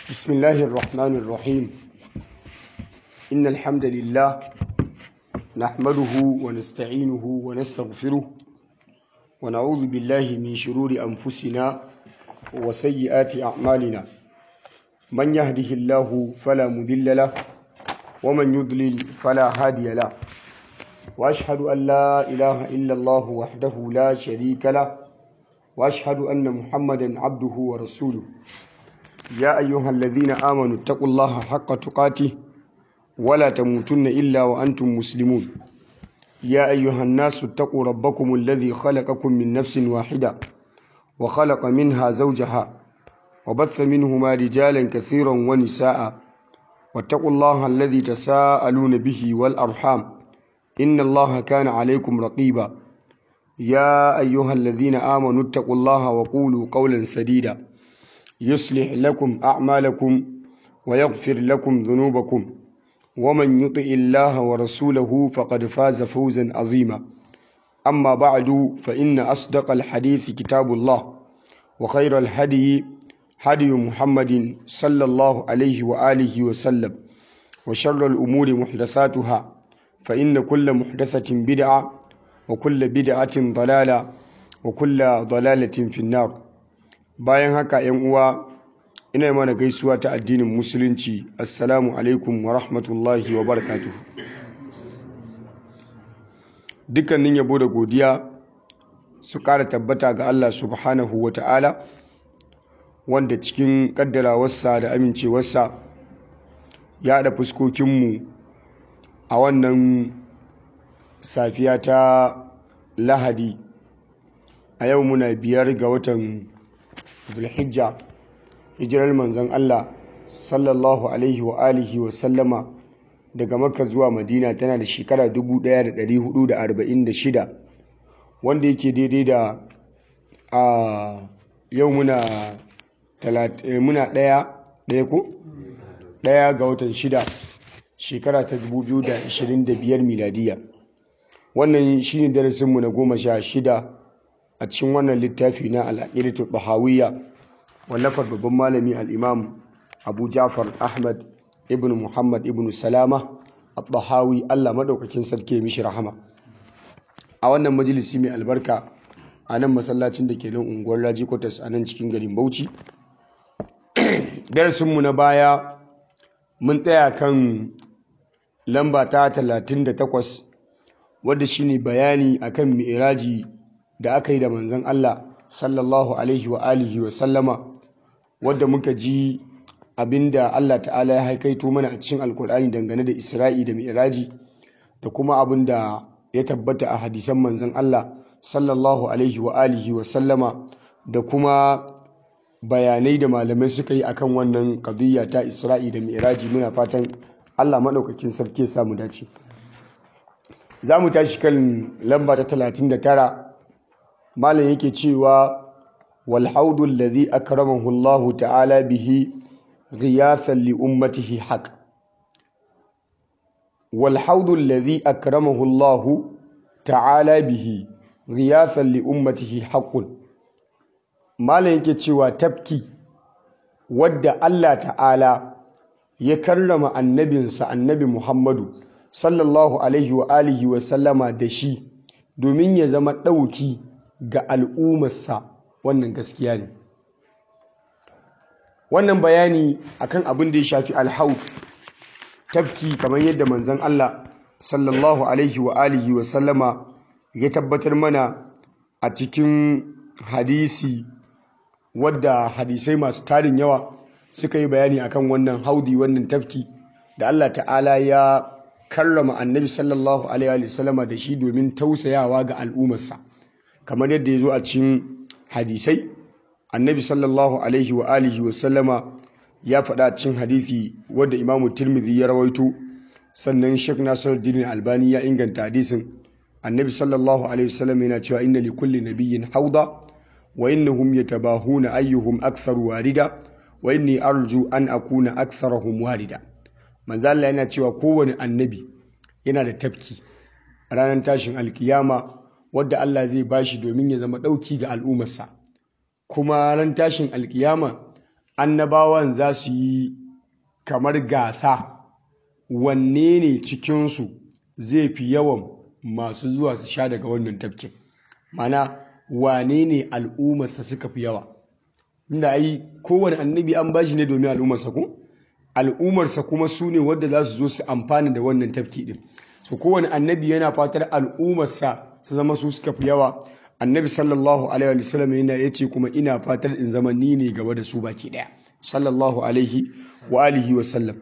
بسم الله الرحمن الرحيم إن الحمد لله نحمده ونستعينه ونستغفره ونعوذ بالله من شرور أنفسنا وسيئات أعمالنا من يهده الله فلا مضل له ومن يضلل فلا هادي له وأشهد أن لا إله إلا الله وحده لا شريك له وأشهد أن محمدا عبده ورسوله يا أيها الذين آمنوا اتقوا الله حق تقاته ولا تموتن إلا وأنتم مسلمون يا أيها الناس اتقوا ربكم الذي خلقكم من نفس واحدة وخلق منها زوجها وبث منهما رجالا كثيرا ونساء واتقوا الله الذي تساءلون به والأرحام إن الله كان عليكم رقيبا يا أيها الذين آمنوا اتقوا الله وقولوا قولا سديدا يصلح لكم أعمالكم ويغفر لكم ذنوبكم ومن يطع الله ورسوله فقد فاز فوزا عظيما أما بعد فإن أصدق الحديث كتاب الله وخير الهدي هدي محمد صلى الله عليه وآله وسلم وشر الأمور محدثاتها فإن كل محدثة بدعة وكل بدعة ضلالة وكل ضلالة في النار bayan haka yan uwa ina mana gaisuwa ta addinin musulunci assalamu alaikum wa rahmatullahi wa barakatuh dukkanin yabo da godiya su ƙara tabbata ga Allah subhanahu wa ta'ala wanda cikin ƙaddarawarsa da amincewarsa ya haɗa fuskokinmu a wannan safiya ta lahadi a yau muna biyar ga watan zulhijja hijirar manzon Allah sallallahu alaihi wa alihi wa sallama daga makka zuwa madina tana da shekara 1446 wanda yake daidai da a yau muna muna ɗaya ɗaya ko ɗaya ga watan shida shekara ta 2025 miladiya wannan shine darasinmu na goma sha shida a cikin wannan littafi na al'aqidatu tahawiyya wallafar babban malami al-imam Abu Ja'far Ahmad ibn Muhammad ibn Salama at-Tahawi Allah madaukakin sarki mishi rahama a wannan majalisi mai albarka a nan masallacin da ke nan unguwar Raji Quarters a nan cikin garin Bauchi darasinmu na baya mun tsaya kan lamba ta 38 wadda shine bayani akan mi'raji da aka yi da manzon Allah sallallahu alaihi wa alihi wa sallama wadda muka ji abinda Allah ta'ala ya haikaito mana a cikin alkur'ani dangane da Isra'i da Mi'raji da kuma abinda ya tabbata a hadisan manzon Allah sallallahu alaihi wa alihi wa sallama da kuma bayanai da malamai suka yi akan wannan qadiyya ta Isra'i da Mi'raji muna fatan Allah madaukakin sarki ya samu dace za mu tashi kan lamba ta 39 malam yake cewa wal haudu alladhi akramahu Allah ta'ala bihi ghiyasan li ummatihi haq wal haudu alladhi akramahu Allah ta'ala bihi ghiyasan li ummatihi haqqun malam yake cewa tafki wadda Allah ta'ala ya karrama annabinsa annabi Muhammadu sallallahu alaihi wa alihi wa sallama da shi domin ya zama ɗauki ga al'ummarsa wannan gaskiya ne wannan bayani akan abin da ya shafi alhaud tafki kamar yadda manzon Allah sallallahu alaihi wa alihi wa sallama ya tabbatar mana a cikin hadisi wadda hadisai masu tarin yawa suka yi bayani akan wannan haudi wannan tafki da Allah ta'ala ya karrama annabi sallallahu alaihi wa sallama da shi domin tausayawa ga al'ummarsa kamar yadda ya zo a cikin hadisai annabi sallallahu alaihi wa alihi wa sallama ya faɗa cikin hadisi wadda imamu tirmidhi ya rawaito sannan sheikh nasiruddin albani ya inganta hadisin annabi sallallahu alaihi wa sallam yana cewa inna li kulli nabiyyin hauda wa innahum yatabahuna ayyuhum akthar warida wa inni arju an akuna aktharahum warida manzo Allah yana cewa kowane annabi yana da tafki ranar tashin alkiyama wadda Allah zai bashi domin ya zama ɗauki ga al'ummarsa kuma ran tashin alkiyama annabawan za su yi kamar gasa wanne ne cikinsu zai fi yawan masu zuwa su sha daga wannan tafkin mana wane ne al'ummarsa suka fi yawa inda ai kowane annabi an bashi ne domin al'ummarsa ko al'ummarsa kuma su ne wadda za su zo su amfana da wannan tafki din so kowane annabi yana fatar al'ummarsa su zama su suka fi yawa annabi sallallahu alaihi wa sallam yana yace kuma ina fatar in zama ni ne gaba da su baki daya sallallahu alaihi wa alihi wa sallam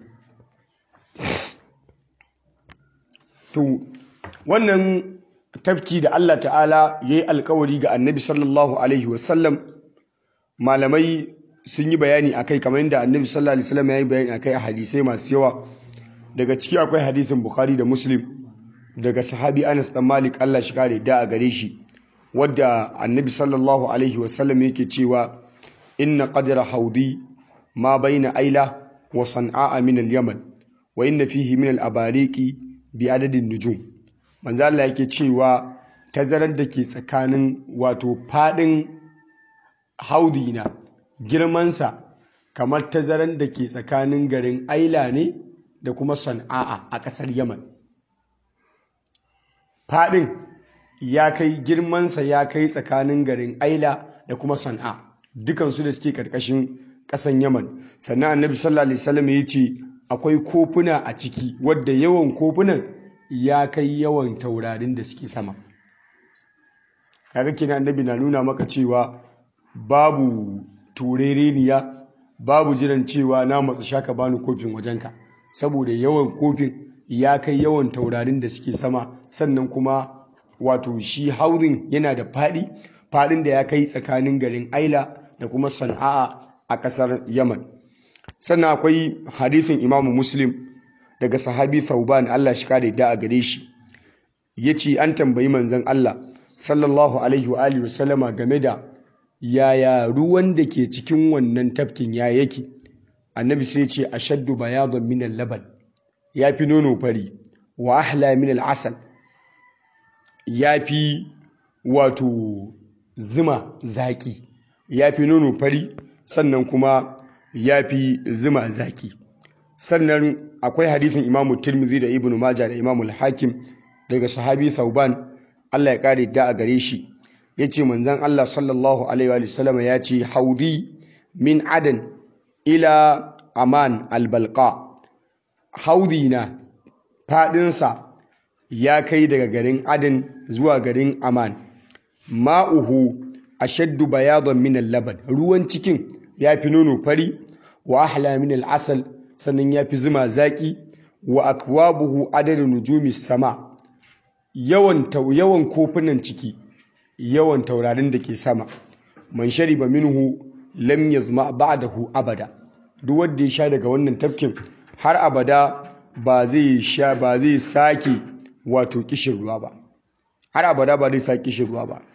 to wannan tafki da Allah ta'ala yayi alkawari ga annabi sallallahu alaihi wa sallam malamai sun yi bayani akai kamar yadda annabi sallallahu alaihi wasallam ya yi bayani akai a hadisai masu yawa daga ciki akwai hadithin bukhari da muslim daga sahabi anas dan malik Allah shi kare da a gare shi wadda annabi sallallahu alaihi wasallam yake cewa inna qadra haudi ma baina aila wa san'a min al-yaman wa inna fihi min al-abariqi bi adadin nujum manzo Allah yake cewa tazarar da ke tsakanin wato fadin haudi na girmansa kamar tazaran da ke tsakanin garin aila ne da kuma san'a a ƙasar yaman faɗin ya kai girmansa ya kai tsakanin garin aila da kuma san'a dukansu da suke ƙarƙashin ƙasan yaman sannan annabi sallallahu alaihi wasallam ya ce akwai kofuna a ciki wadda yawan kofunan ya kai yawan taurarin da suke sama kaga kenan annabi na nuna maka cewa babu turereniya babu jiran cewa na matsa shaka bani kofin wajenka saboda yawan kofin ya kai yawan taurarin da suke sama sannan kuma wato shi haurin yana da faɗi faɗin da ya kai tsakanin garin aila da kuma sana'a a ƙasar yaman sannan akwai hadithin imamu muslim daga sahabi thauban allah shi kare da a gare shi ya ce an tambayi manzon allah sallallahu alaihi wa alihi wasallama game da yaya ruwan da ke cikin wannan tafkin ya yake annabi sai ce ashaddu bayadun min al-laban yafi nono fari wa ahla min al-asal yafi wato zuma zaki yafi nono fari sannan kuma yafi zuma zaki sannan akwai hadisin imamu tirmidhi da ibnu majah da imamu al-hakim daga sahabi thauban Allah ya kare da a gare shi ya ce manzan Allah sallallahu Alaihi wasallam ya ce haudi min adan ila aman albalka haudi na fadinsa ya kai daga garin adan zuwa garin aman ma'uhu ashaddu bayadon min laban ruwan cikin ya fi nono fari wa ahla min al'asal sannan ya fi zuma zaki wa akwabuhu adadin nujumi sama yawan yawan kofunan ciki yawan taurarin da ke sama man shariba minhu lam yazma ba'dahu abada duk wanda ya sha daga wannan tafkin har abada ba zai sha ba zai sake wato kishin ruwa ba har abada ba zai sake kishin ruwa ba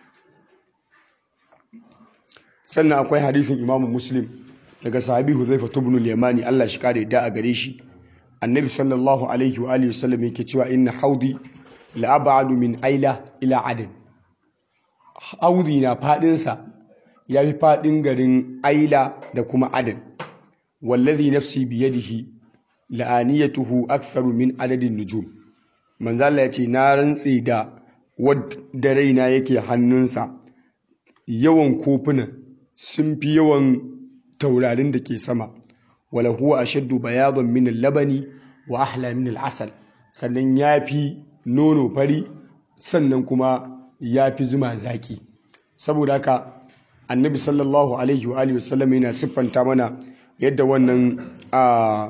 sannan akwai hadisin Imam Muslim daga sahabi Huzaifa ibn al-Yamani Allah shi kare da a gare shi annabi sallallahu alaihi wa alihi wasallam yake cewa inna haudi la ab'adu min aila ila adn haudi na fadinsa ya fi fadin garin aila da kuma adin wallazi nafsi biyadihi la'aniyatuhu aktharu min adadin nujum manzo Allah yace na rantsi da wadda raina yake hannunsa yawan kofuna sun fi yawan taurarin da ke sama wala huwa ashaddu bayadan min al-labani wa ahla min al-asal sannan yafi nono fari sannan kuma yafi zuma zaki saboda haka annabi sallallahu alaihi wa alihi wasallam yana siffanta mana yadda wannan a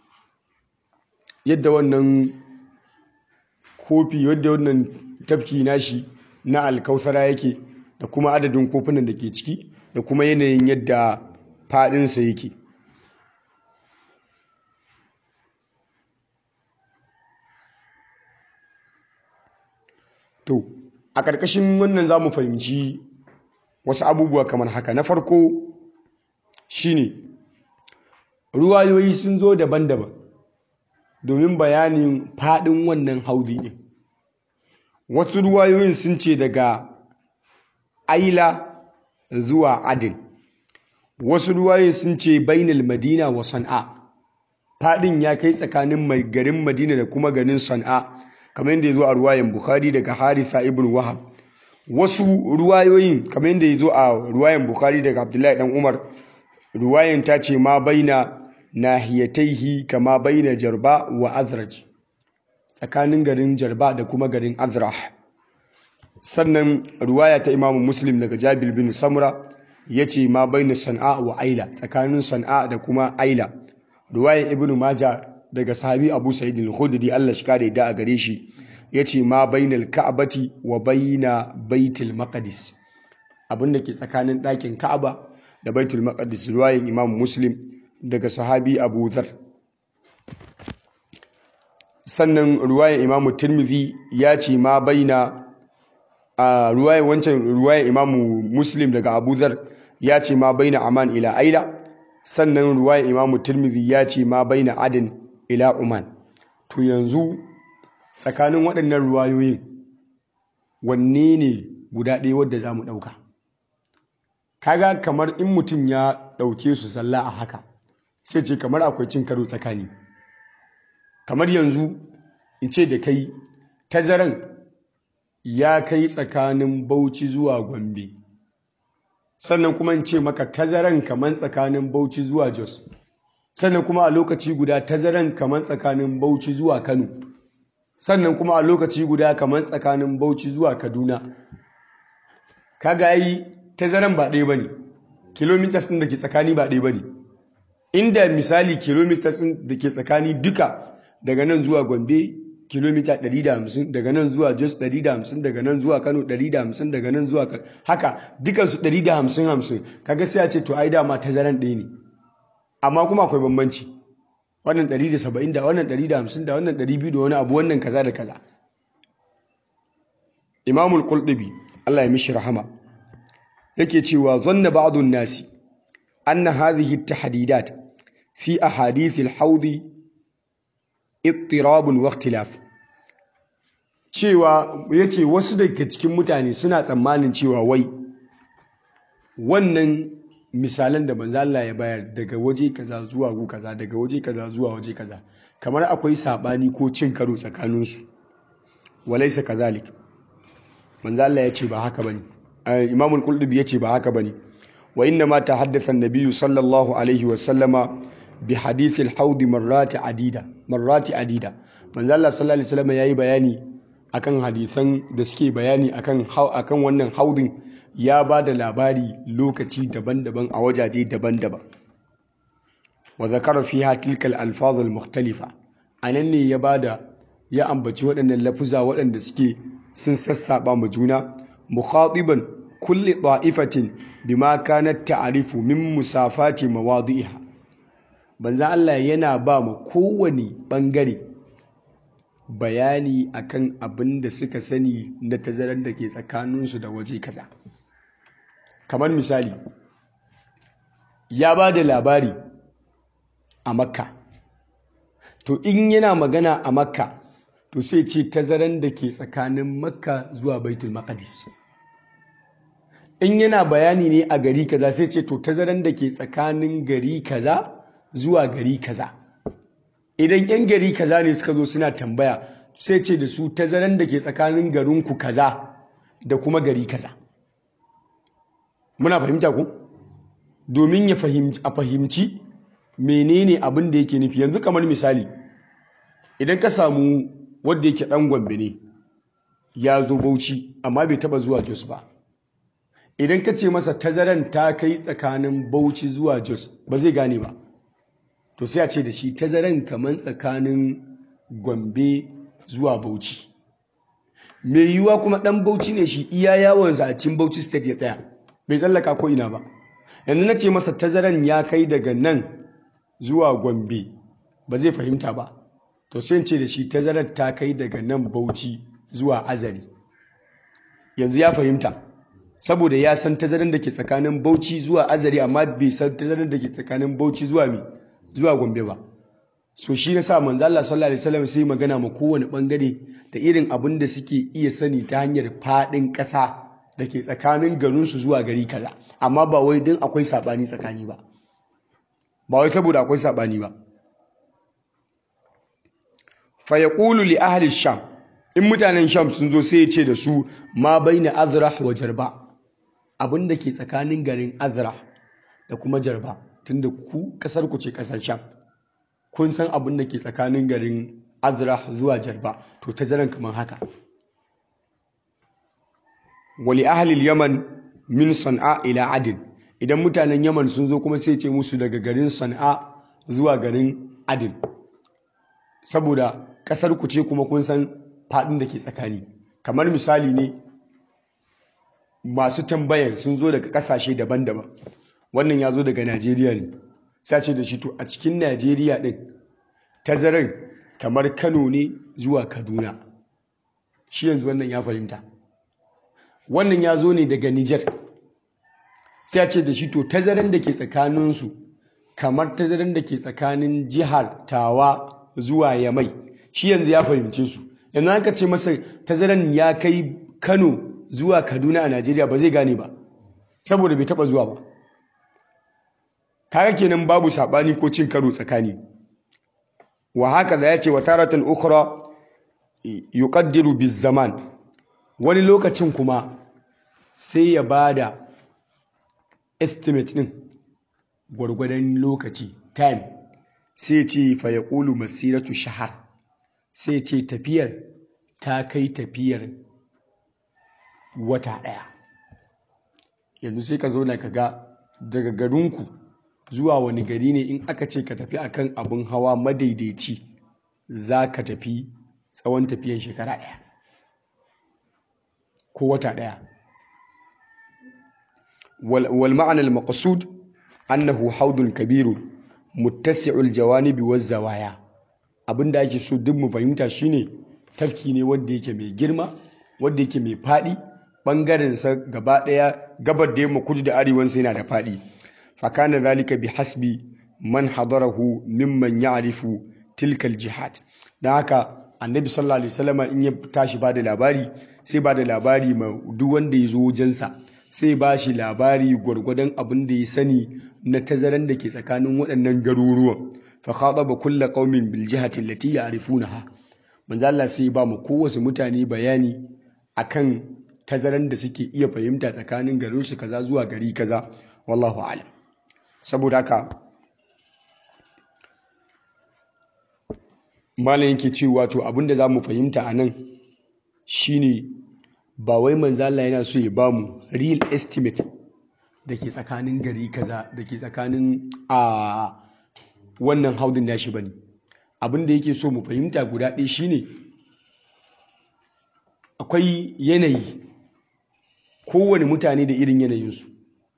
yadda wannan kofi yadda wannan tafki nashi na alkausara yake da kuma adadin kofunan da ke ciki da kuma yanayin yadda fadinsa yake to a ƙarƙashin wannan za mu fahimci wasu abubuwa kamar haka na farko shine ruwayoyi sun zo daban-daban domin bayanin faɗin wannan haudi ne wasu ruwayoyin sun ce daga aila zuwa adin wasu ruwaye sun ce bainal madina wa san'a fadin ya kai tsakanin mai garin madina da kuma garin san'a kamar yadda ya zo a ruwayen bukhari daga haritha ibn wahab wasu ruwayoyin kamar yadda ya zo a ruwayen bukhari daga abdullahi dan umar ruwayen ta ce ma baina nahiyataihi kama baina jarba wa azraj tsakanin garin jarba da kuma garin azrah sannan ruwaya ta imamu muslim daga jabir bin samura ya ce ma baina san'a wa aila tsakanin san'a da kuma aila ruwayan ibnu maja daga sahabi abu sa'id al-khudri Allah shi kare da a gare shi yace ma bainal ka'bati wa baina baitul maqdis abinda ke tsakanin ɗakin ka'aba da baitul maqdis ruwayan imam muslim daga sahabi abu dhar sannan ruwayan imam tirmidhi ya ce ma baina a ruwayan wancan ruwayan imam muslim daga abu dhar ya ce ma baina aman ila aila sannan ruwayan imam tirmidhi ya ce ma baina adin ila Oman to yanzu tsakanin waɗannan ruwayoyin wanne ne guda ɗaya wadda za mu ɗauka kaga kamar in mutum ya ɗauke su sallah a haka sai ce kamar akwai cin karo tsakani kamar yanzu in ce da kai tazaran ya kai tsakanin bauchi zuwa gombe sannan kuma in ce maka tazaran kamar tsakanin bauchi zuwa jos sannan kuma a lokaci guda tazaran kamar tsakanin Bauchi zuwa Kano sannan kuma a lokaci guda kamar tsakanin Bauchi zuwa Kaduna kaga yi tazaran ba ɗaya bane kilometers ɗin da ke tsakani ba ɗaya bane inda misali kilometers ɗin da ke tsakani duka daga nan zuwa Gombe kilomita 150 daga nan zuwa Jos 150 daga nan zuwa Kano 150 daga nan zuwa haka dukansu 150 50 kaga sai a ce to ai dama tazaran ɗaya ne amma kuma akwai bambanci wannan 170 da wannan 150 da wannan 200 da wani abu wannan kaza da kaza imamul qultubi Allah ya mishi rahama yake cewa zanna ba'dun nasi anna hadhihi at-tahdidat fi ahadith al-hawd ittirab wa ikhtilaf cewa yace wasu daga cikin mutane suna tsammanin cewa wai wannan misalan da manzo Allah ya bayar daga waje kaza zuwa gu kaza daga waje kaza zuwa waje kaza kamar akwai sabani ko cin karo tsakanin su walaysa kazalik manzo Allah ya ce ba haka bane Imam al-Qurtubi ya ce ba haka bane wa inna ma tahaddatha an-nabiy sallallahu alaihi wa sallama bi hadith al-hawd marrat adida marrat adida manzo Allah sallallahu alaihi wasallam yayi bayani akan hadisan da suke bayani akan akan wannan haudin ya ba da labari lokaci daban-daban a wajaje daban-daban wa zakara fiha tilkal alfaz almukhtalifa anan ne ya bada ya ambaci waɗannan lafuza waɗanda suke sun sassaba ma juna mukhatiban kulli ta'ifatin bima kanat ta'rifu min musafati mawadi'iha banza Allah yana ba ma kowane bangare bayani akan abin da suka sani na tazarar da ke tsakaninsu da waje kaza kamar misali ya ba da labari a makka to in yana magana a makka to sai ce tazaran da ke tsakanin makka zuwa baitul maqdis in yana bayani ne a gari kaza sai ce to tazaran da ke tsakanin gari kaza zuwa gari kaza idan yan gari kaza ne suka zo suna tambaya sai ce da su tazaran da ke tsakanin garinku kaza da kuma gari kaza muna fahimta ku domin ya a fahimci menene abin da yake nufi yanzu kamar misali idan ka samu wadda yake dan gombe ne ya zo bauchi amma bai taba zuwa jos ba idan ka ce masa tazaran ta kai tsakanin bauchi zuwa jos ba zai gane ba to sai a ce da shi tazaran kamar tsakanin gombe zuwa bauchi mai yiwuwa kuma dan bauchi ne shi iya yawon a cikin bauchi state ya tsaya bai tsallaka ko ina ba yanzu na ce masa tazaran ya kai daga nan zuwa gombe ba zai fahimta ba to sai ce da shi tazarar ta kai daga nan bauchi zuwa azari yanzu ya fahimta saboda ya san tazarar da ke tsakanin bauchi zuwa azari amma bai san tazarar da ke tsakanin bauchi zuwa mi zuwa gombe ba so shi na sa manzo Allah sallallahu alaihi wasallam sai magana ma kowane bangare da irin abin da suke iya sani ta hanyar fadin ƙasa da ke tsakanin garinsu zuwa gari kaza amma ba wai din akwai saɓani tsakani ba ba wai saboda akwai saɓani ba fa yaqulu li ahli sham in mutanen sham sun zo sai ya ce da su ma baina azrah wa jarba abinda ke tsakanin garin azrah da kuma jarba tunda ku kasar ku ce kasar sham kun san abin da ke tsakanin garin azrah zuwa jarba to tazaran kamar haka wali ahlil yaman min san'a ila adin idan mutanen yaman sun zo kuma sai ce musu daga garin san'a zuwa garin adin saboda kasar ku ce kuma kun san fadin da ke tsakani kamar misali ne masu tambayan sun zo daga kasashe daban-daban wannan ya zo daga najeriya ne sai ce da shi to a cikin najeriya din tazaran kamar kano ne zuwa kaduna shi yanzu wannan ya fahimta wannan ya zo ne daga nijar sai a ce da shi to tazaran da ke tsakaninsu kamar tazaran da ke tsakanin jihar tawa zuwa yamai shi yanzu ya fahimce su yanzu aka ce masa tazaran ya kai kano zuwa kaduna a najeriya ba zai gane ba saboda bai taba zuwa ba kaga kenan babu sabani ko cin karo tsakani wa haka da ya ce wa taratan ukhra yuqaddiru bizaman wani lokacin kuma sai ya bada estimate din gwargwadon lokaci time sai ce fa yaqulu masiratu shahar sai ce tafiyar ta kai tafiyar wata daya yanzu sai ka zauna ka ga daga garinku zuwa wani gari ne in aka ce ka tafi akan abin hawa madaidaici za ka tafi tsawon tafiyan shekara ɗaya ko wata ɗaya wal ma'anar maqsud annahu haudun kabiru muttasi'ul jawanibi waz zawaya abinda ake so duk mu fahimta shine tafki ne wanda yake mai girma wanda yake mai faɗi ɓangaren sa gaba ɗaya gabar da yamma kudu da arewansa yana da faɗi fakana zalika bi hasbi man hadarahu mimman ya'rifu tilkal jihad dan haka annabi sallallahu alaihi wasallam in ya tashi bada labari sai bada labari ma duk wanda ya zo wajensa sai ba shi labari gwargwadon abin da ya sani na tazaran da ke tsakanin waɗannan garuruwan fa khataba kullu qaumin bil jihati allati ya'rifunaha manzo Allah sai ba mu kowace mutane bayani akan tazaran da suke iya fahimta tsakanin garinsu kaza zuwa gari kaza wallahu a'lam saboda haka malam yake cewa to abinda za mu fahimta a nan shine ba wai manzala yana so ya bamu real estimate da ke tsakanin gari kaza da ke tsakanin a wannan haudin nashi bane abinda yake so mu fahimta guda ɗaya shine akwai yanayi kowane mutane da irin yanayinsu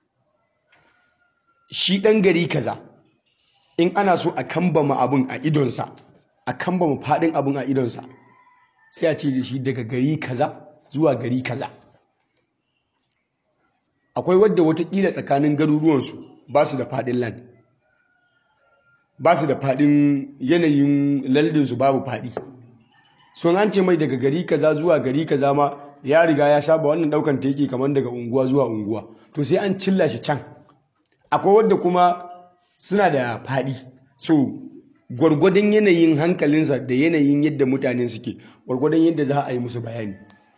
shi ɗan gari kaza in ana so a kambama abin a idonsa a kambama faɗin abin a idonsa sai a ce da shi daga gari kaza zuwa gari kaza akwai wadda watakila tsakanin garuruwansu ba su da faɗin land ba su da faɗin yanayin lardinsu babu faɗi sun an ce mai daga gari kaza zuwa gari kaza ma ya riga ya saba wannan ɗaukan ta yake kamar daga unguwa zuwa unguwa to sai an cilla shi can akwai wadda kuma suna da faɗi so gwargwadon yanayin hankalinsa da yanayin yadda mutane suke gwargwadon yadda za a yi musu bayani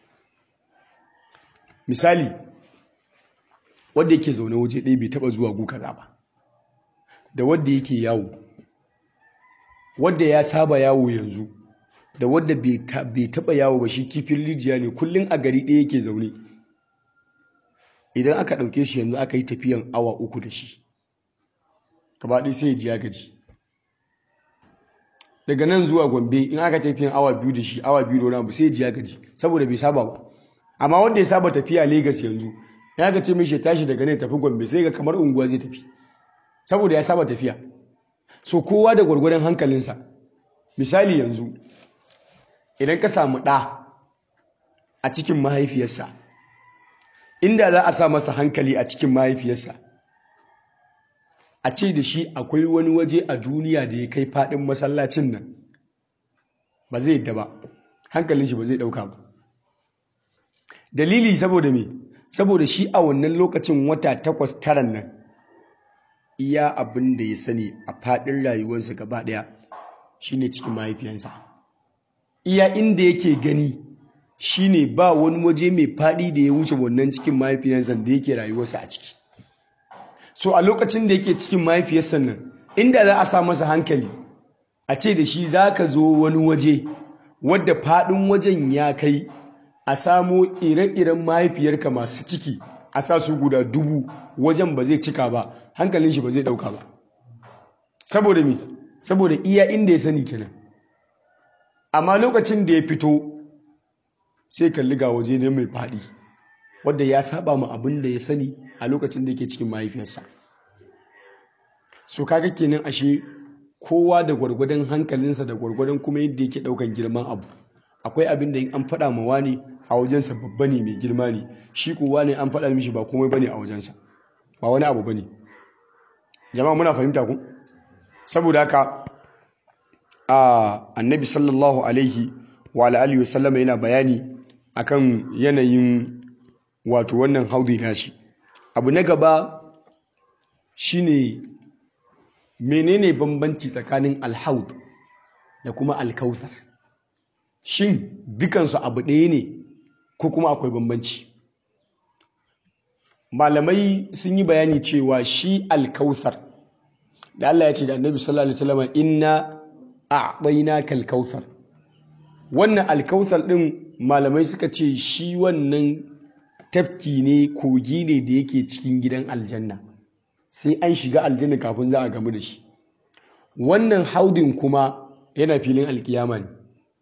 misali wadda yake zaune waje ɗaya bai taɓa zuwa gu kaza ba da wadda yake yawo wadda ya saba yawo yanzu da wadda bai taɓa yawo ba shi kifin rijiya ne kullum a gari ɗaya yake zaune idan aka ɗauke shi yanzu aka yi tafiyan awa uku da shi gaba ɗaya sai ya ji ya gaji daga nan zuwa gombe in aka tafiyan awa biyu da shi awa biyu da wani abu sai ya ji ya gaji saboda bai saba ba amma wanda ya saba tafiya Legas yanzu ya ga ce mishi tashi daga nan tafi gombe sai ga kamar unguwa zai tafi saboda ya saba tafiya so kowa da gwargwadon hankalinsa misali yanzu idan ka samu ɗa a cikin mahaifiyarsa inda za a sa masa hankali a cikin mahaifiyarsa a ce da shi akwai wani waje a duniya da ya kai faɗin masallacin nan ba zai yadda ba hankalin shi ba zai ɗauka ba dalili saboda me saboda shi a wannan lokacin wata takwas taran nan iya abin da ya sani a faɗin rayuwarsa gaba ɗaya shine cikin mahaifiyansa iya inda yake gani shine ba wani waje mai faɗi da ya wuce wannan cikin mahaifiyarsa da yake rayuwarsa a ciki so a lokacin da yake cikin mahaifiyarsa nan inda za a sa masa hankali a ce da shi za ka zo wani waje wadda faɗin wajen ya kai a samo ire-iren mahaifiyarka masu ciki a sa su guda dubu wajen ba zai cika ba hankalin shi ba zai ɗauka ba saboda me saboda iya inda ya sani kenan amma lokacin da ya fito sai kalli ga waje ne mai faɗi wadda ya saba ma abin da ya sani a lokacin da yake cikin mahaifiyarsa so kaga kenan ashe kowa da gwargwadon hankalinsa da gwargwadon kuma yadda yake ɗaukan girman abu akwai abin da in an faɗa ma wani a wajensa babba ne mai girma ne shi kowa ne an faɗa mishi ba komai bane a wajensa ba wani abu bane jama'a muna fahimta ku saboda haka a annabi sallallahu alaihi wa alihi wa sallama yana bayani akan yanayin wato wannan haudi nashi abu na gaba shine menene bambanci tsakanin alhaud da kuma alkauthar shin dukansu abu ɗaya ne ko kuma akwai bambanci malamai sun yi bayani cewa shi alkauthar da Allah ya ce da annabi sallallahu alaihi wasallam inna a'tainaka alkauthar wannan alkauthar din malamai suka ce shi wannan tafki ne kogi ne da yake cikin gidan aljanna sai an shiga aljanna kafin za a gamu da shi wannan haudin kuma yana filin alkiyama ne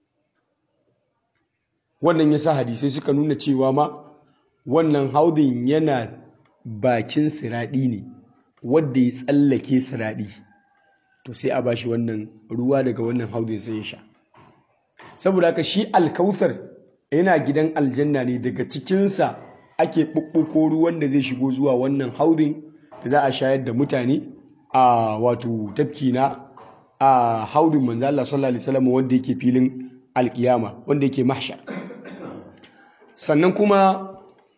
wannan yasa hadisai suka nuna cewa ma wannan haudin yana bakin siraɗi ne wadda ya tsallake siraɗi to sai a bashi wannan ruwa daga wannan haudin sai ya sha saboda haka shi alkauthar yana gidan aljanna ne daga cikinsa ake ɓuɓɓuko ruwan da zai shigo zuwa wannan haudin da za a shayar da mutane a wato tafki na a haudin manzo Allah sallallahu alaihi wasallam wanda yake filin alkiyama wanda yake mahshar sannan kuma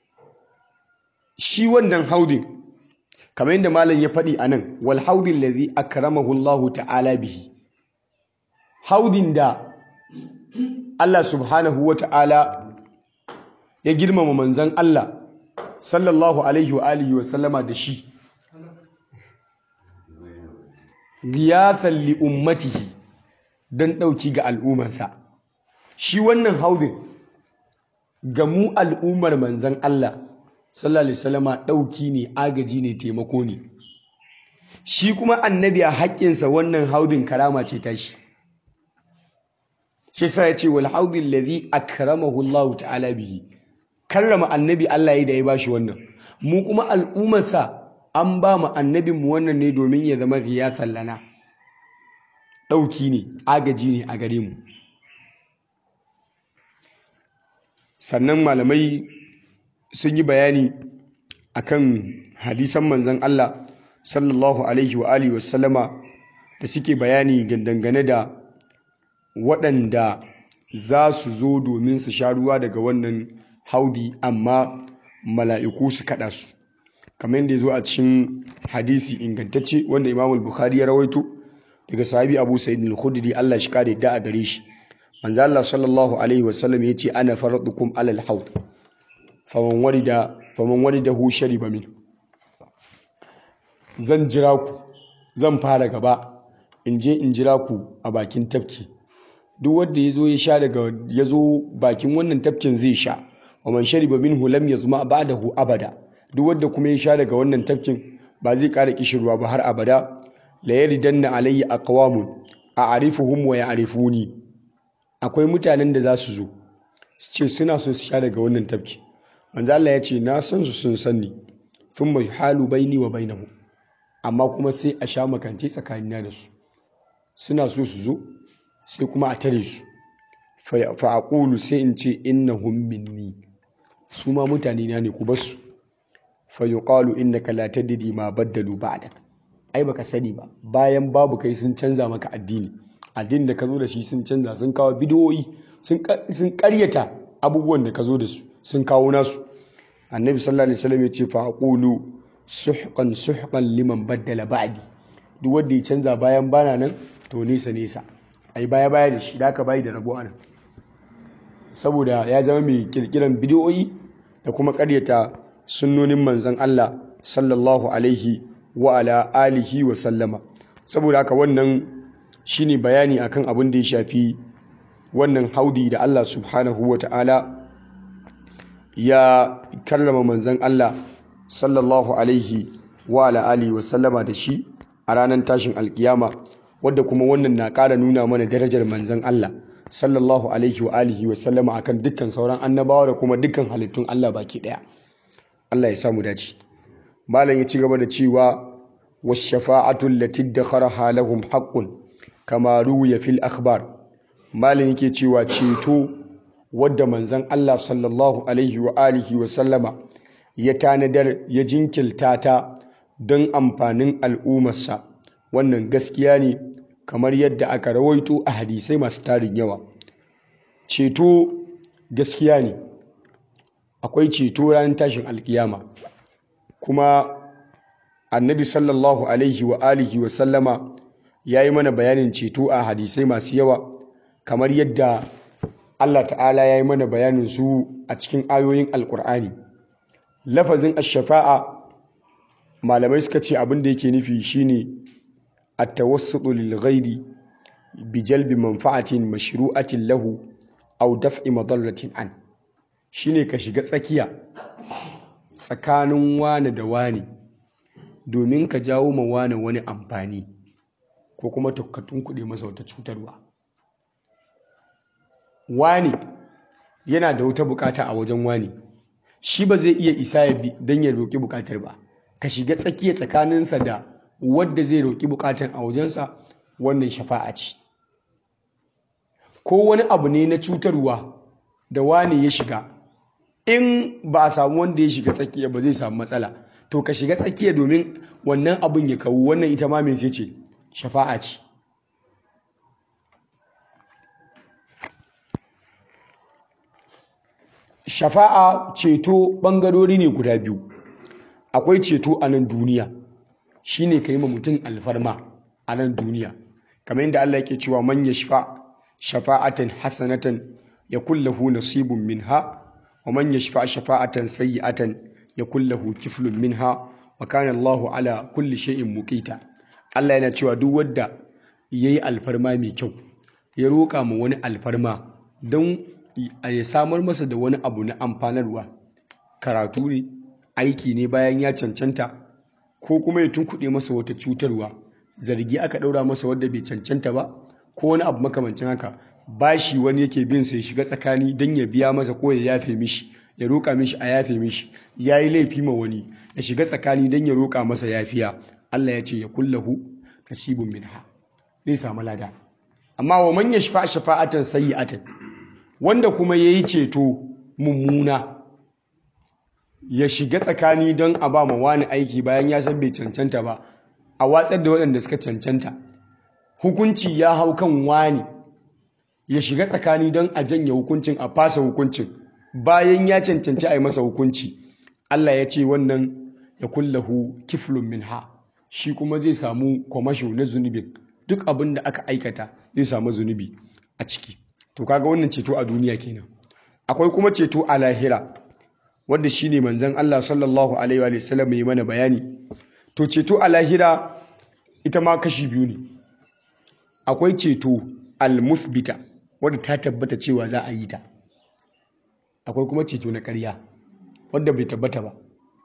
shi wannan haudin kamar yadda malam ya faɗi a nan wal haudin lazi akramahu Allah ta'ala bihi haudin da Allah subhanahu wa ta'ala ya girmama manzan Allah sallallahu alaihi wa alihi wa sallama da shi giyathan li ummatihi don ɗauki ga al'ummarsa shi wannan haudin ga mu al'ummar manzan Allah sallallahu alaihi wasallama ɗauki ne agaji ne taimako ne shi kuma annabi a haƙƙinsa wannan haudin karama ce tashi shi sa ya ce wal haudin ladhi akramahu Allah ta'ala bihi karrama annabi Allah ya da ya bashi wannan mu kuma al'ummarsa an ba mu annabin mu wannan ne domin ya zama riyatan lana ɗauki ne agaji ne a gare mu sannan malamai sun yi bayani akan hadisan manzon Allah sallallahu alaihi wa alihi wasallama da suke bayani dangane da waɗanda za su zo domin su sha ruwa daga wannan haudi amma mala'iku su kaɗa su kamar yadda ya zo a cikin hadisi ingantacce wanda imam bukhari ya rawaito daga sahabi abu sa'id al-khudri Allah shi kare da a gare shi manzo Allah sallallahu alaihi wasallam yace ana faradukum alal haud faman warida faman waridahu shariba min zan jira ku zan fara gaba in je in jira ku a bakin tafki duk wanda yazo ya sha daga yazo bakin wannan tafkin zai sha wa man shariba minhu lam yazma ba'dahu abada duk wanda kuma ya sha daga wannan tafkin ba zai ƙara kishirwa ba har abada la yaridanna alayya aqwamun a'rifuhum wa ya'rifuni akwai mutanen da za su zo su ce suna so su sha daga wannan tafki manzo Allah ya ce na san su sun sanni thumma halu baini wa bainahu amma kuma sai a sha makance tsakanina da su suna so su zo sai kuma a tare su fa aqulu sai in ce innahum minni su ma mutane na ne ku bar su fa yuqalu innaka la tadri ma baddalu ba'dak ai baka sani ba bayan babu kai sun canza maka addini addinin da ka zo da shi sun canza sun kawo bidiyoyi sun karyata abubuwan da ka zo da su sun kawo nasu annabi sallallahu alaihi wasallam ya ce fa aqulu suhqan suhqan liman baddala ba'di duk wanda ya canza bayan bana nan to nesa nesa ai baya baya da shi da aka bayi da rabo anan saboda ya zama mai kirkiran bidiyoyi da kuma karyata sunnonin manzon Allah sallallahu alaihi wa ala alihi wa sallama saboda haka wannan shine bayani akan abin da ya shafi wannan haudi da Allah subhanahu wa ta'ala ya karrama manzon Allah sallallahu alaihi wa ala alihi wa sallama da shi a ranar tashin alkiyama wadda kuma wannan na ƙara nuna mana darajar manzon Allah sallallahu alaihi wa alihi wa sallama akan dukkan sauran annabawa da kuma dukkan halittun Allah baki daya Allah ya samu dace malam ya ci gaba da cewa washafa'atu allati dakharaha lahum haqqun kama ruwiya fil akhbar malam yake cewa ceto wadda manzon Allah sallallahu alaihi wa alihi wa sallama ya tanadar ya jinkilta ta don amfanin al'ummarsa wannan gaskiya ne kamar yadda aka rawaito a hadisai masu tarin yawa ceto gaskiya ne akwai ceto ranar tashin alkiyama kuma annabi sallallahu alaihi wa alihi wa sallama ya yi mana bayanin ceto a hadisai masu yawa kamar yadda Allah ta'ala ya yi mana bayanin su a cikin ayoyin alkur'ani lafazin ashafa'a malamai suka ce abin da yake nufi shine at-tawassutu lil ghairi bi jalbi manfa'atin mashru'atin lahu aw daf'i madarratin an shine ka shiga tsakiya tsakanin wani da wani domin ka jawo ma wani wani amfani ko kuma tukkatun kuɗi masa wata cutarwa wani yana da wata bukata a wajen wani shi ba zai iya isa ya bi don ya roƙi bukatar ba ka shiga tsakiya tsakaninsa da wadda zai roƙi bukatar a wajensa wannan shafa'a ce ko wani abu ne na cutarwa da wani ya shiga in ba a samu wanda ya shiga tsakiya ba zai samu matsala to ka shiga tsakiya domin wannan abin ya kawo wannan ita ma mai ce shafa'a ce shafa'a ceto ɓangarori ne guda biyu akwai ceto a nan duniya shine ka yi ma mutum alfarma a nan duniya kamar yadda Allah yake cewa man yashfa shafa'atan hasanatan yakul lahu nasibun minha wa man yashfa shafa'atan sayyi'atan yakul lahu kiflun minha wa kana Allahu ala kulli shay'in muqita Allah yana cewa duk wanda yayi alfarma mai kyau ya roƙa ma wani alfarma don ya samar masa da wani abu na amfanarwa karatu ne aiki ne bayan ya cancanta ko kuma ya tunkuɗe masa wata cutarwa zargi aka ɗaura masa wadda bai cancanta ba ko wani abu makamancin haka bashi wani yake bin sa ya shiga tsakani don ya biya masa ko ya yafe mishi ya roƙa mishi a yafe mishi ya yi laifi ma wani ya shiga tsakani don ya roƙa masa yafiya Allah ya ce ya kullahu nasibun minha zai samu lada amma wa man yashfa shafa'atan sayyi'atan wanda kuma yayi ceto mummuna ya shiga tsakani don a ba ma wani aiki bayan ya san bai cancanta ba a watsar da waɗanda suka cancanta hukunci ya hau kan wani ya shiga tsakani don a janye hukuncin a fasa hukuncin bayan ya cancanci a yi masa hukunci Allah ya ce wannan ya kullahu kiflun minha shi kuma zai samu kwamasho na zunubin duk abin da aka aikata zai samu zunubi a ciki to kaga wannan ceto a duniya kenan akwai kuma ceto a lahira wanda shine manzon Allah sallallahu alaihi wa sallam yi mana bayani to ceto a lahira ita ma kashi biyu ne akwai ceto al-muthbita wadda ta tabbata cewa za a yi ta akwai kuma ceto na ƙarya wadda bai tabbata ba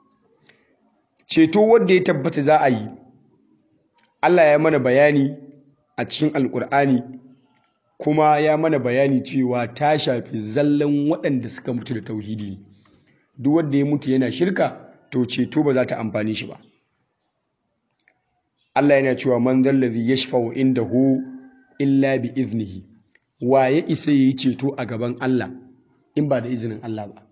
ceto wadda ya tabbata za a yi Allah ya mana bayani a cikin alkur'ani kuma ya mana bayani cewa ta shafi zallan waɗanda suka mutu da tauhidi duk wanda ya mutu yana shirka to ceto ba za ta amfani shi ba Allah yana cewa man zallazi yashfa'u indahu illa bi iznihi wa ya isa yayi ceto a gaban Allah in ba da izinin Allah ba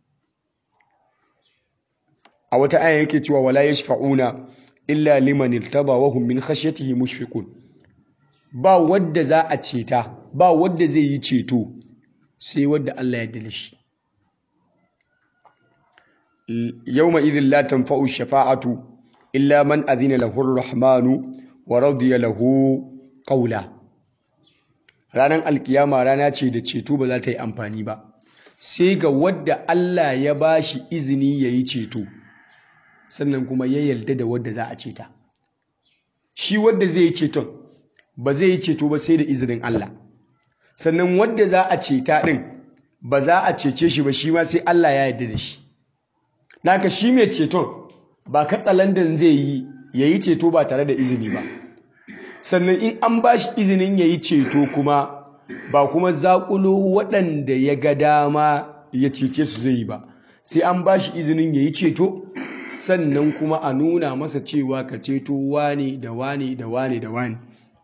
a wata aya yake cewa wala yashfa'una illa liman irtada wa hum min khashyatihi mushfiqun ba wadda za a ceta ba wadda zai yi ceto sai wadda Allah ya dale shi yawma idhin la tanfa'u shafa'atu illa man adhina lahu ar-rahmanu wa radiya lahu qawla ranar alkiyama rana ce da ceto ba za ta yi amfani ba sai ga wadda Allah ya bashi izini yayi ceto sannan kuma ya yarda da wadda za a ceta shi wadda zai yi ceton ba zai yi ceto ba sai da izinin Allah sannan wadda za a ceta din ba za a cece shi ba shi ma sai Allah ya yarda da shi naka shi mai ceton ba katsalandan zai yi ya yi ceto ba tare da izini ba sannan in an ba shi izinin ya yi ceto kuma ba kuma zaƙulo waɗanda ya ga dama ya cece su zai yi ba sai an ba shi izinin ya yi ceto sannan kuma a nuna masa cewa ka ceto wane da wane da wane da wane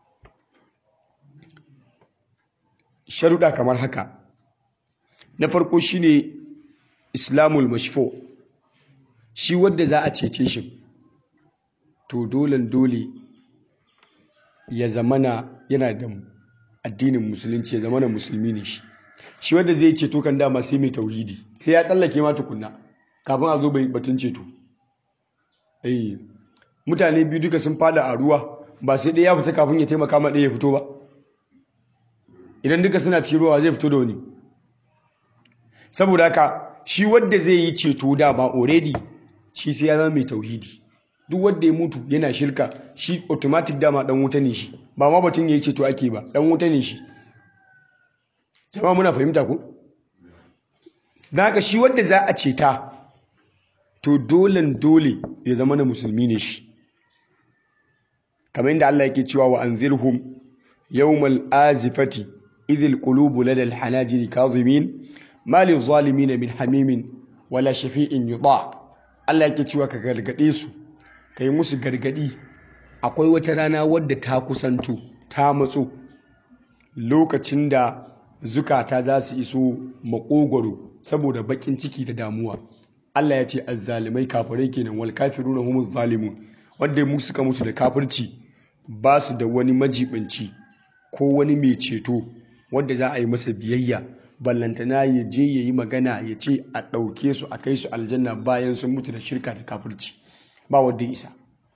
sharuɗa kamar haka na farko shine islamul mashfo shi wadda za a cece shi to dolen dole ya zamana yana da addinin musulunci ya zamana musulmi ne shi shi wadda zai ceto kan dama sai mai tauhidi sai ya tsallake ma tukunna kafin a zo bai batun ceto eh mutane biyu duka sun fada a ruwa ba sai ɗaya ya fita kafin ya taimaka ma ɗaya ya fito ba idan duka suna ci ruwa zai fito da wani saboda haka shi wadda zai yi ceto dama already shi sai ya zama mai tauhidi duk wanda ya mutu yana shirka shi automatic dama dan wuta ne shi ba ma batun yayi ceto ake ba dan wuta ne shi jama'a muna fahimta ko haka shi wanda za a ceta to dolen dole ya zama na musulmi ne shi kamar yadda Allah yake cewa wa anzirhum yawmal azifati idhil qulubu ladal hanajiri kazimin ma lil zalimin min hamimin wala shafi'in yuta Allah yake cewa ka gargade su kai musu gargadi akwai wata rana wadda ta kusanto ta matso lokacin da zukata za su iso makogwaro saboda bakin ciki da damuwa Allah ya ce azzalimai kafirai kenan wal kafiruna humuz zalimun wanda mu suka mutu da kafirci ba su da wani majibanci ko wani mai ceto wanda za a yi masa biyayya ballantana ya je ya yi magana ya ce a ɗauke su a kai su aljanna bayan sun mutu da shirka da kafirci ba wadda isa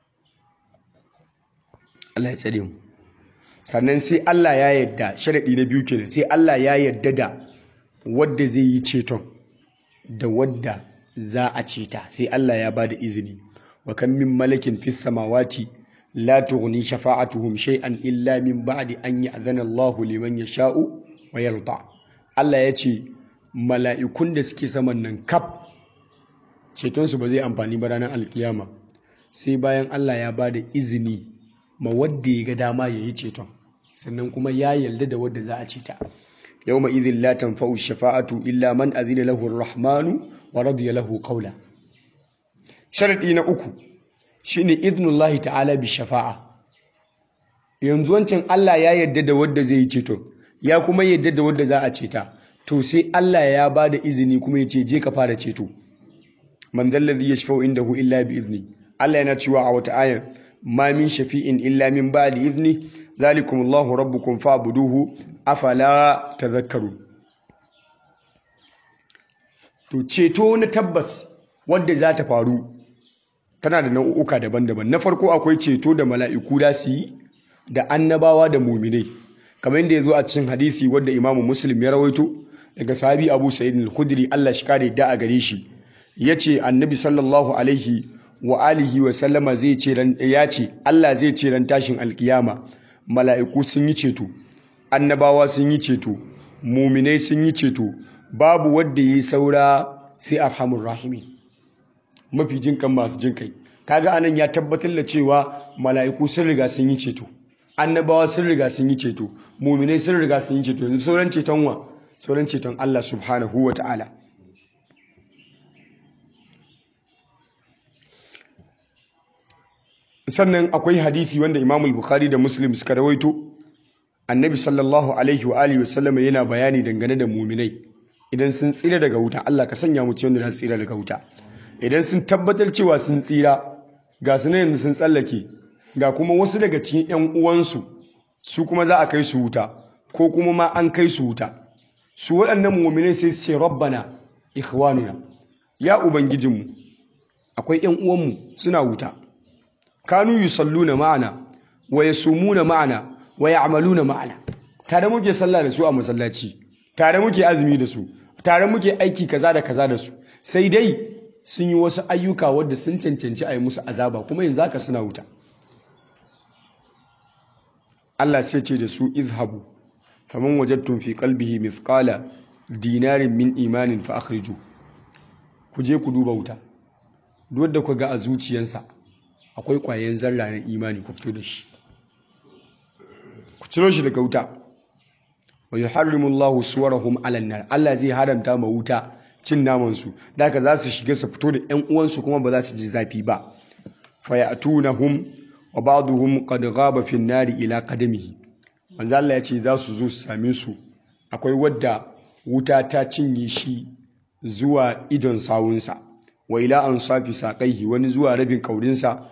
Allah ya tsare mu sannan sai Allah ya yadda sharaɗi na biyu kenan sai Allah ya yadda da wadda zai yi ceton da wadda za a ceta sai Allah ya bada izini wa kan min malakin fis samawati la tughni shafa'atuhum shay'an illa min ba'di an ya'zana Allahu liman yasha'u wa yarda Allah ya ce mala'ikun da suke saman nan kaf ceton su ba zai amfani ba ranar alkiyama sai bayan Allah ya bada izini ma wadda ya ga dama yayi ceton sannan kuma ya yarda da wadda za a ceta yawma idhin la tanfa'u shafa'atu illa man azina lahu ar-rahmanu wa radiya lahu qawla sharadi na uku shine idnullahi ta'ala bi shafa'a yanzu wancan Allah ya yarda da wadda zai yi ceto ya kuma yarda da wadda za a ceta to sai Allah ya ba da izini kuma ya ce je ka fara ceto man zallazi yashfa'u indahu illa bi izni Allah yana cewa a wata ayan ma min shafi'in illa min ba'di izni zalikum Allahu rabbukum fa'buduhu afala tadhakkarun to ceto na tabbas wadda za ta faru tana da nau'uka daban-daban na farko akwai ceto da mala'iku da su yi da annabawa da muminai kamar yadda ya zo a cikin hadisi wadda imamu muslim ya rawaito daga sahabi abu sa'id al-khudri Allah shi kare da a gare shi yace annabi sallallahu alaihi wa alihi wa sallama zai ce ran ya ce Allah zai ce ran tashin alkiyama mala'iku sun yi ceto annabawa sun yi ceto muminai sun yi ceto babu wadda yi saura sai arhamur rahimin mafi jinkan masu jinkai kaga anan ya tabbatar da cewa mala'iku sun riga sun yi ceto annabawa sun riga sun yi ceto muminai sun riga sun yi ceto yanzu sauran ceton wa sauran ceton Allah subhanahu wa ta'ala sannan akwai hadithi wanda imamul bukhari da muslim suka rawaito annabi sallallahu alaihi wa alihi wasallam yana bayani dangane da muminai idan sun tsira daga wuta Allah ka sanya mu cikin da su tsira daga wuta idan sun tabbatar cewa sun tsira ga su yanzu sun tsallake ga kuma wasu daga cikin 'yan uwansu su kuma za a kai su wuta ko kuma ma an kai su wuta su waɗannan muminai sai su ce rabbana ikhwanuna ya ubangijinmu akwai ƴan uwanmu suna wuta kanu yusalluna ma'ana wa yasumuna ma'ana wa ya'maluna ma'ana tare muke sallah da su a masallaci tare muke azumi da su tare muke aiki kaza da kaza da su sai dai sun yi wasu ayyuka wadda sun cancanci a yi musu azaba kuma yanzu haka suna wuta Allah sai ce da su izhabu faman wajadtum fi qalbihi mithqala dinarin min imanin fa akhriju ku je ku duba wuta duk da ku ga a zuciyarsa akwai kwayen zarra na imani ku fito da shi ku ciro shi daga wuta wa yuharrimu Allahu suwarahum 'ala nar Allah zai haramta ma wuta cin naman su daga za su shiga su fito da ƴan uwansu kuma ba za su ji zafi ba fa ya'tunahum wa ba'dhum qad ghaba fi an-nari ila qadamihi manzo Allah ya ce za su zo su same su akwai wadda wuta ta cinye shi zuwa idon sawunsa wa ila ansafi saqaihi wani zuwa rabin kaurinsa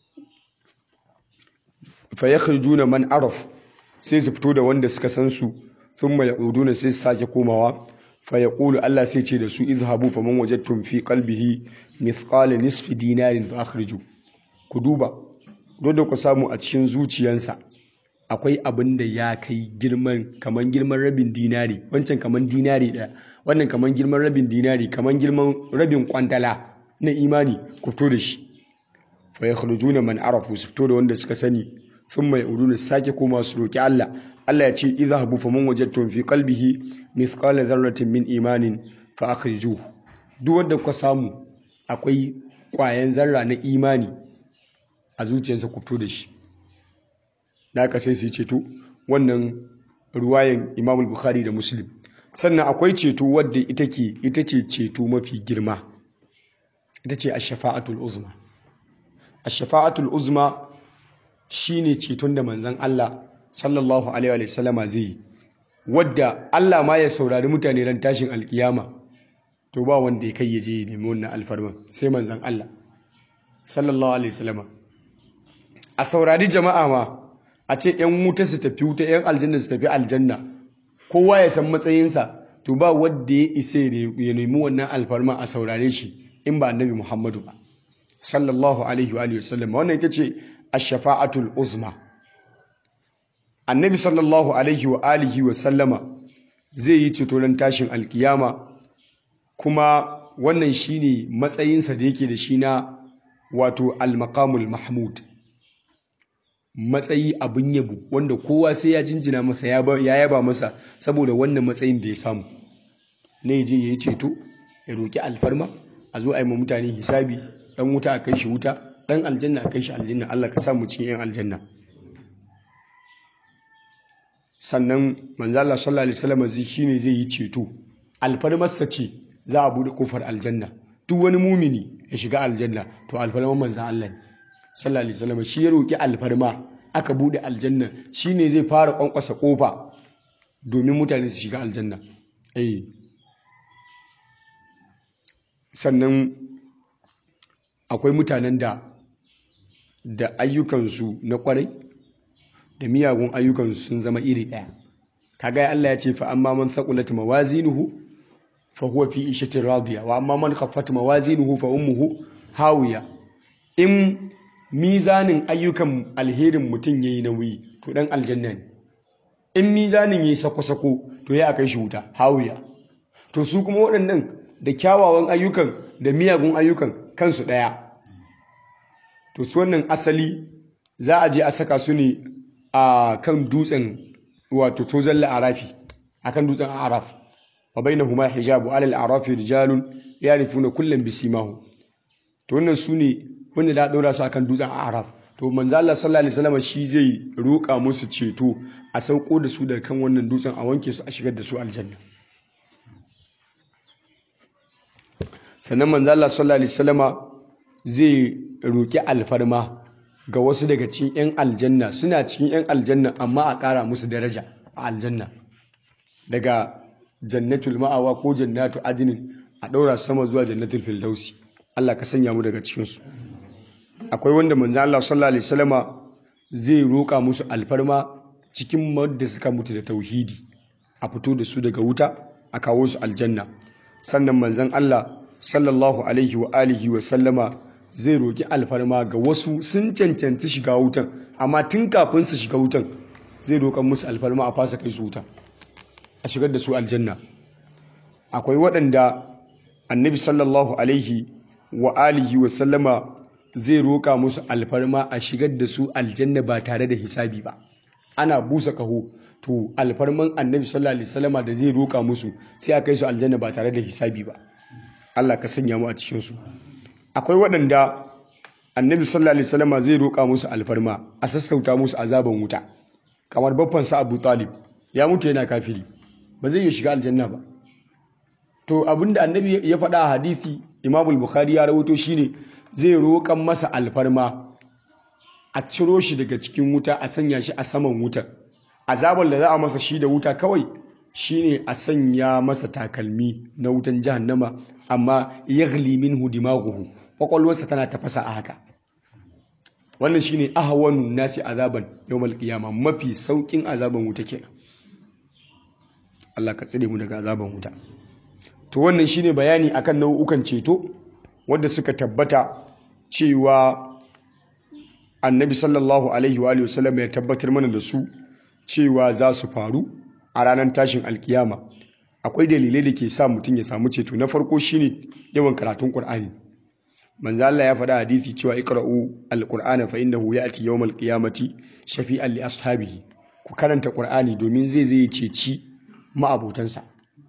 fa yakhrijuna man araf sai su fito da wanda suka san su thumma ya'uduna sai su sake komawa fa yaqulu Allah sai ce da su izhabu faman wajadtum fi qalbihi mithqala nisfi dinarin fa akhriju ku duba dole ku samu a cikin zuciyansa akwai abin da ya kai girman kaman girman rabin dinari wancan kaman dinari ɗaya wannan kaman girman rabin dinari kaman girman rabin kwantala na imani ku fito da shi fa yakhrujuna man arafu su fito da wanda suka sani thumma yauduna sake koma su roki Allah Allah ya ce idhabu faman wajadtum fi qalbihi mithqala dharratin min imanin fa akhrijuhu duk wanda kuka samu akwai kwayan zarra na imani a zuciyarsa ku fito da shi da aka sai su yi ceto wannan ruwayan imam bukhari da muslim sannan akwai ceto wadda ita ke ita ce ceto mafi girma ita ce ash-shafa'atul uzma ash-shafa'atul uzma shine ceton da manzon Allah sallallahu alaihi wa sallama zai yi wadda Allah ma ya saurari mutane ran tashin alkiyama to ba wanda ya kai ya je nemi wannan alfarman sai manzon Allah sallallahu alaihi wa sallama a saurari jama'a ma a ce ‘yan wuta su tafi wuta ‘yan aljanna su tafi aljanna kowa ya san matsayinsa to ba wadda ya isa ya nemi wannan alfarma a saurare shi in ba annabi muhammadu ba sallallahu alaihi wa sallam wannan ita ce ash-shafa'atul uzma annabi sallallahu alaihi wa alihi wa sallama zai yi ceto ran tashin alkiyama kuma wannan shine matsayinsa da yake da shi na wato al-maqamul mahmud matsayi abin yabo wanda kowa sai ya jinjina masa ya yaba masa saboda wannan matsayin da ya samu na je ya yi ceto ya roƙi alfarma a zo a yi ma mutane hisabi dan wuta a kai shi wuta dan aljanna a kai shi aljanna Allah ka samu cikin yan aljanna sannan manzo Allah sallallahu alaihi wasallam zai shine zai yi ceto alfarmarsa ce za a bude kofar aljanna duk wani mumini ya shiga aljanna to alfarmar manzo Allah ne sallallahu alaihi wasallam shi ya roki alfarma aka bude aljanna shine zai fara kwankwasa kofa domin mutane su shiga aljanna eh sannan akwai mutanen da da ayyukansu na kwarai da miyagun ayyukansu sun zama iri ɗaya kaga Allah ya ce fa amma man thaqulat mawazinuhu fa huwa fi ishatin radiya wa amma man khaffat mawazinuhu fa ummuhu hawiya in mizanin ayyukan alherin mutum yayi nauyi to dan aljanna ne in mizanin yayi sako-sako to ya kai shi wuta hawiya to su kuma waɗannan da kyawawan ayyukan da miyagun ayyukan kansu ɗaya to su wannan asali za a je a saka su ne a kan dutsen wato tozon la'arafi a kan dutsen araf wa bai na huma hijabu alal arafi rijalun ya rufu na kullum bisimahu to wannan su ne wanda da ɗora su a kan dutsen araf to manzo Allah sallallahu alaihi wasallam shi zai roƙa musu ceto a sauko da su daga kan wannan dutsen a wanke su a shigar da su aljanna sannan manzo Allah sallallahu alaihi wasallama zai roƙi alfarma ga wasu daga cikin 'yan aljanna suna cikin 'yan aljanna amma a ƙara musu daraja a aljanna daga jannatul ma'awa ko jannatu adinin a ɗaura sama zuwa jannatul firdausi Allah ka sanya mu daga cikinsu akwai wanda manzo Allah sallallahu alaihi wasallama zai roƙa musu alfarma cikin wanda suka mutu da tauhidi a fito da su daga wuta a kawo su aljanna sannan manzon Allah sallallahu alaihi wa alihi wa sallama zai roki alfarma ga wasu sun cancanci shiga wutan amma tun kafin su shiga wutan zai roƙan musu alfarma a fasa kai su wuta a shigar da su aljanna akwai waɗanda annabi sallallahu alaihi wa alihi wa sallama zai roƙa musu alfarma a shigar da su aljanna ba tare da hisabi ba ana busa kaho to alfarman annabi sallallahu alaihi wasallama da zai roƙa musu sai a kai su aljanna ba tare da hisabi ba Allah ka sanya mu a cikin su akwai waɗanda annabi sallallahu alaihi wasallama zai roƙa musu alfarma a sassauta musu azaban wuta kamar babban sa Abu Talib ya mutu yana kafiri ba zai iya shiga aljanna ba to abinda annabi ya faɗa a hadisi Imam Bukhari ya rawaito shine zai roƙan masa alfarma a ciro shi daga cikin wuta a sanya shi a saman wutar azabar da za a masa shi da wuta kawai shine a sanya masa takalmi na wutan jahannama amma yaghli minhu dimaghuhu kwakwalwarsa tana tafasa a haka wannan shine ahwanu nasi azaban yawmal qiyama mafi saukin azaban wuta kenan Allah ka tsire mu daga azaban wuta to wannan shine bayani akan nau'ukan ceto wanda suka tabbata cewa annabi sallallahu alaihi wa alihi wasallam ya tabbatar mana da su cewa za su faru a ranar tashin alkiyama akwai dalilai da ke sa mutum ya samu ceto na farko shine yawan karatun qur'ani manzo Allah ya faɗa hadisi cewa iqra'u alqur'ana fa innahu ya'ti yawmal qiyamati shafi'an li ashabihi ku karanta qur'ani domin zai zai ceci ma'abotansa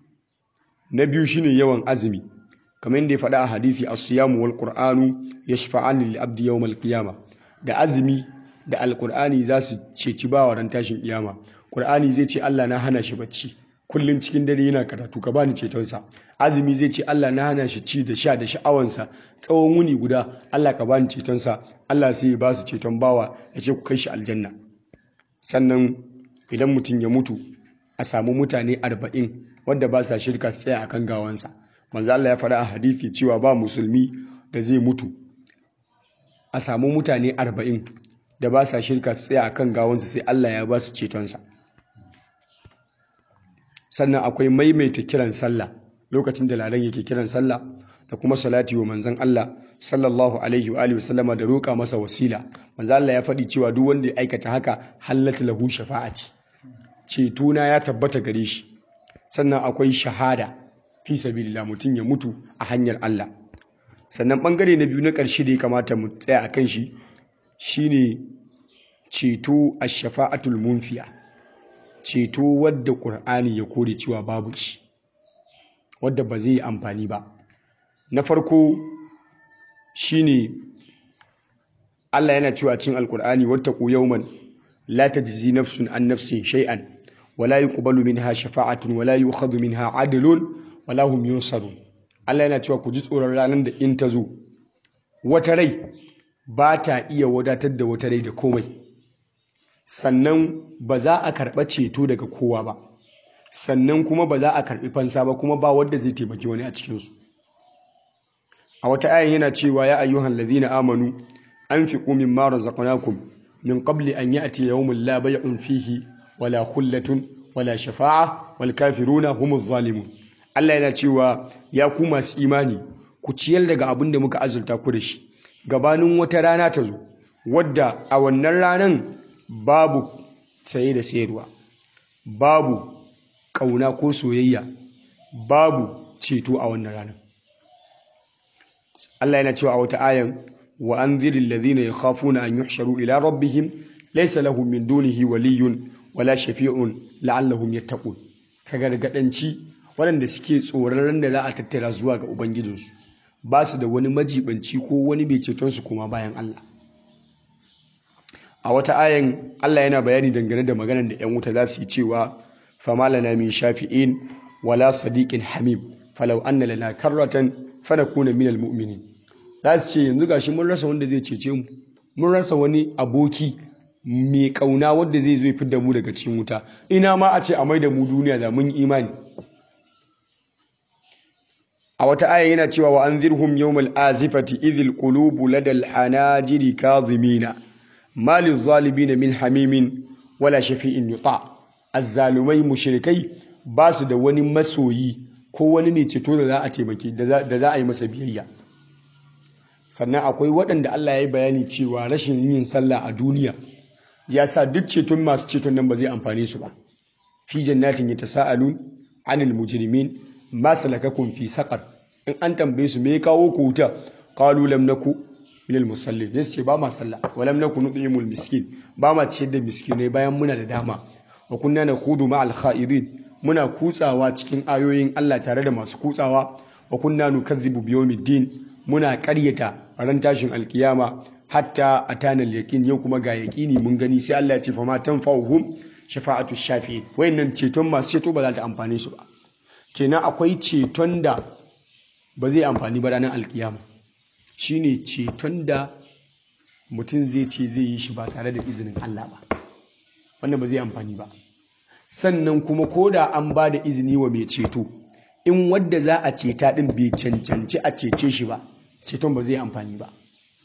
na biyu shine yawan azumi kamar yadda ya faɗa a hadisi as-siyamu wal qur'anu yashfa'ani lil abdi yawmal qiyama da azumi da alqur'ani za su ceci bawa ran tashin kiyama qur'ani zai ce Allah na hana shi bacci kullun cikin dare yana karatu ka bani cetonsa azumi zai ce Allah na hana shi ci da sha da sha'awansa tsawon wuni guda Allah ka bani cetonsa Allah sai ya ba su ceton bawa ya ce ku kai shi aljanna sannan idan mutum ya mutu a samu mutane arba'in wadda ba sa shirka su tsaya akan gawansa manzo Allah ya faɗa a hadisi cewa ba musulmi da zai mutu a samu mutane arba'in da ba sa shirka su tsaya akan gawansa sai Allah ya ba su cetonsa sannan akwai maimaita kiran sallah lokacin da ladan yake kiran sallah da kuma salati wa manzon Allah sallallahu alaihi wa alihi wasallama da roƙa masa wasila manzo Allah ya faɗi cewa duk wanda ya aikata haka hallata lahu shafa'ati ceto na ya tabbata gare shi sannan akwai shahada fi sabilillah mutum ya mutu a hanyar Allah sannan bangare na biyu na ƙarshe da ya kamata mu tsaya a kan shi shine ceto a shafaatul munfiya ceto wadda ƙur'ani ya kore cewa babu shi wadda ba zai yi amfani ba na farko shine Allah yana cewa cikin alƙur'ani wattaqu yawman la tajzi nafsun an nafsin shay'an wala yuqbalu minha shafa'atun wala yu'khadhu minha 'adlun wala hum yunsarun Allah yana cewa ku ji tsoron ranar da in ta zo wata rai ba ta iya wadatar da wata rai da komai sannan ba za a karɓa ceto daga kowa ba sannan kuma ba za a karɓi fansa ba kuma ba wanda zai taimaki wani a cikinsu a wata ayan yana cewa ya ayyuhan ladhina amanu anfiqu mimma razaqnakum min qabli an ya'ti yawmun la bay'un fihi wala khullatun wala shafa'a wal kafiruna humuz zalimun Allah yana cewa ya ku masu imani ku ciyar daga abin da muka azurta ku da shi gabanin wata rana ta zo wadda a wannan ranan babu saye da sayarwa babu ƙauna ko soyayya babu ceto a wannan ranar Allah yana cewa a wata ayan wa anziril ladhina yakhafuna an yuhsharu ila rabbihim laysa lahum min dunihi waliyyun wala shafi'un la'allahum yattaqun ka gargadanci waɗanda suke tsoron da za a tattara zuwa ga ubangijinsu ba su da wani majibanci ko wani mai ceton su kuma bayan Allah a wata ayan Allah yana bayani dangane da maganar da 'yan wuta za su yi cewa fama lana min shafi'in wala sadiqin hamim falau anna lana karratan fanakuna minal mu'minin za su ce yanzu gashi mun rasa wanda zai cece mu mun rasa wani aboki mai kauna wanda zai zo fitar da mu daga cikin wuta ina ma a ce a mai da mu duniya da mun imani a wata aya yana cewa wa anzirhum yawmal azifati idhil qulubu ladal hanajiri kadhimina malil zalimin min hamimin wala shafi'in yuta azzalumai mushrikai ba su da wani masoyi ko wani ne ceto da za a taimake da za a yi masa biyayya sannan akwai waɗanda Allah ya yi bayani cewa rashin yin sallah a duniya ya sa duk ceton masu ceton nan ba zai amfane su ba fi jannatin yatasaalun anil mujrimin ma salakakum fi saqar in an tambaye su me ya kawo ku wuta qalu lam naku minal musallin zai ce ba ma sallah wa lam naku nudimul miskin ba ma ciyar da miskinai bayan muna da dama wa kunna nakhudu ma al kha'idin muna kutsawa cikin ayoyin Allah tare da masu kutsawa wa kunna nukazzibu biyawmiddin muna ƙaryata ran tashin alkiyama hatta atana al-yaqin yau kuma ga yaqini mun gani sai Allah ya ce fa ma tanfa'uhum shafa'atu shafi'in wayannan ceton masu ceto ba za ta amfane su ba kenan akwai ceton da ba zai amfani ba ranar alkiyama shine ceton da mutum zai ce zai yi shi ba tare da izinin Allah ba wannan ba zai amfani ba sannan kuma ko da an ba da izini wa mai ceto in wadda za a ceta din bai cancanci a cece shi ba ceton ba zai amfani ba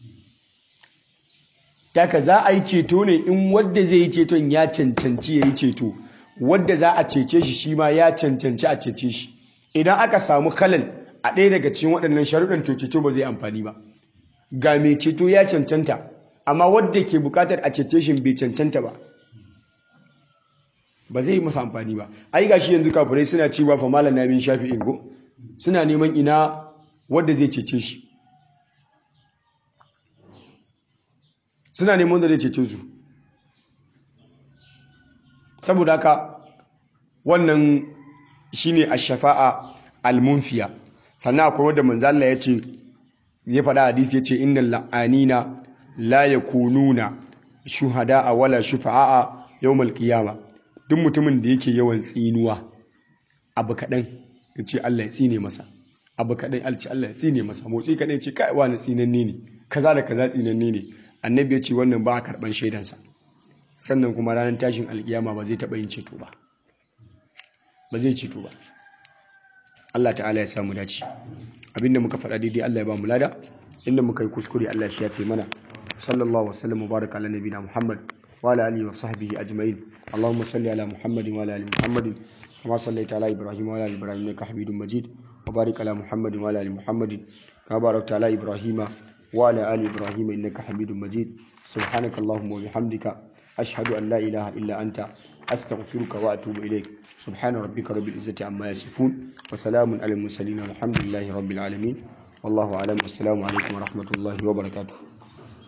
Daka za a yi ceto ne in wadda zai yi ceton ya cancanci ya yi ceto wadda za a cece shi shi ma ya cancanci a cece shi idan aka samu kalal a ɗaya daga cikin waɗannan sharuɗan to ceto ba zai amfani ba ga mai ceto ya cancanta amma wadda ke buƙatar a cece shi bai cancanta ba ba zai yi masa amfani ba ai ga shi yanzu kafirai suna cewa fa malam na bin shafi ingo suna neman ina wadda zai cece shi suna neman da zai cece su saboda haka wannan shine ash-shafa'a al-munfiya sannan akwai wanda manzo Allah ya ce ya faɗa hadisi ya ce innal la'anina la yakununa shuhada'a wala shufa'a yawmal qiyama duk mutumin da yake yawan tsinuwa abu kaɗan ya ce Allah ya tsine masa abu kaɗan alci Allah ya tsine masa motsi kaɗan ya ce kai wani tsinanne ne kaza da kaza tsinanne ne annabi ya ce wannan ba a karɓan shaidansa sannan kuma ranar tashin alkiyama ba zai taɓa yin ceto ba ba zai ceto ba Allah ta'ala ya samu dace abinda muka faɗa daidai Allah ya ba mu lada inda muka yi kuskure Allah shi ya fi mana sallallahu wasallam mubarak ala nabiyina Muhammad wa ala alihi wa sahbihi ajma'in Allahumma salli ala Muhammadin wa ala ali Muhammadin kama sallaita ala Ibrahim wa ala ali Ibrahim innaka Hamidum Majid wa barik ala Muhammadin wa ala ali Muhammadin kama barakta ala Ibrahim wa ala ali Ibrahim innaka Hamidum Majid subhanaka Allahumma wa bihamdika ashhadu an la ilaha illa anta أستغفرك وأتوب إليك سبحان ربك رب العزة عما يصفون وسلام على المرسلين والحمد لله رب العالمين والله أعلم والسلام عليكم ورحمة الله وبركاته